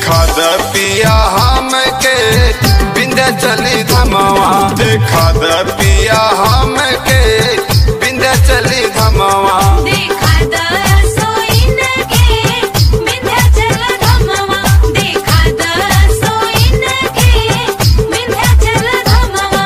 देखा द पिया हम के बिंदे चली धमवा देखा द पिया हम के बिंदे चली धमवा देखा द सोइन के विंध्याचल धमवा देखा द सोइन के विंध्याचल धमवा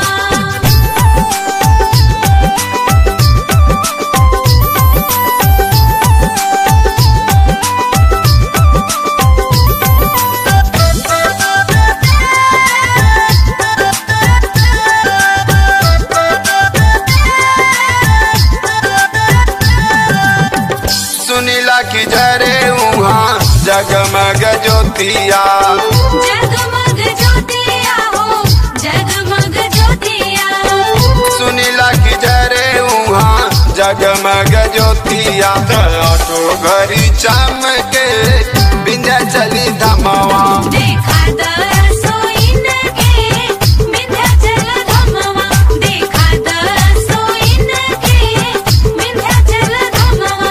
सुनीला की जरे उहाँ जगमग ज्योतिया जगमग ज्योतिया हो जगमग ज्योतिया सुनीला की जरे उहाँ जगमग ज्योतिया तो घरी चमके बिंदे चली धमवा देखा द सोइन के विंध्याचल धमवा देखा द सोइन के विंध्याचल धमवा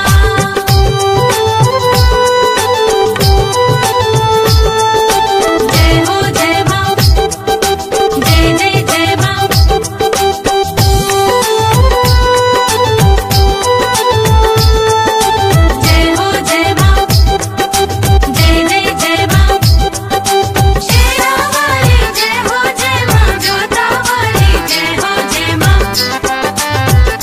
जय हो जय मां जय जय जय मां जय हो जय मां जय जय जय मां शेरा वाली जय हो जय मां जोता वाली जय हो जय मां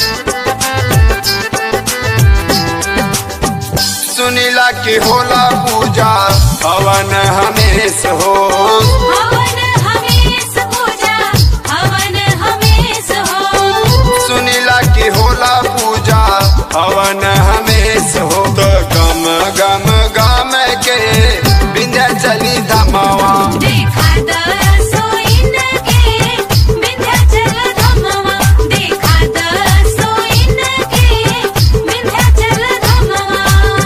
सुनीला की होला पूजा हवन हमेश हो हवन हमेश पूजा हवन हमेश हो सुनीला की होला पूजा हवन हमेश हो तो गम गम गम के बिंदे चली धमवा देखा द सोइन के विंध्याचल धमवा देखा द सोइन के विंध्याचल धमवा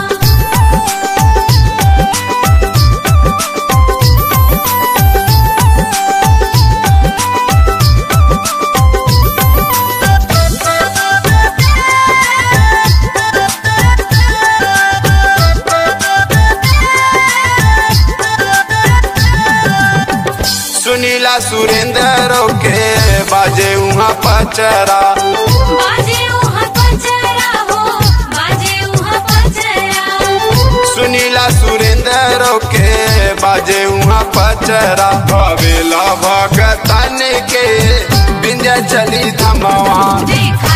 सुनीला सुरेंद्र के बाजे उहाँ पचरा बाजे उहाँ पचरा हो बाजे उहाँ पचरा सुनीला सुरेंद्र के बाजे उहाँ पचरा भवेला भगतन के बिंदे चली धमवा देखा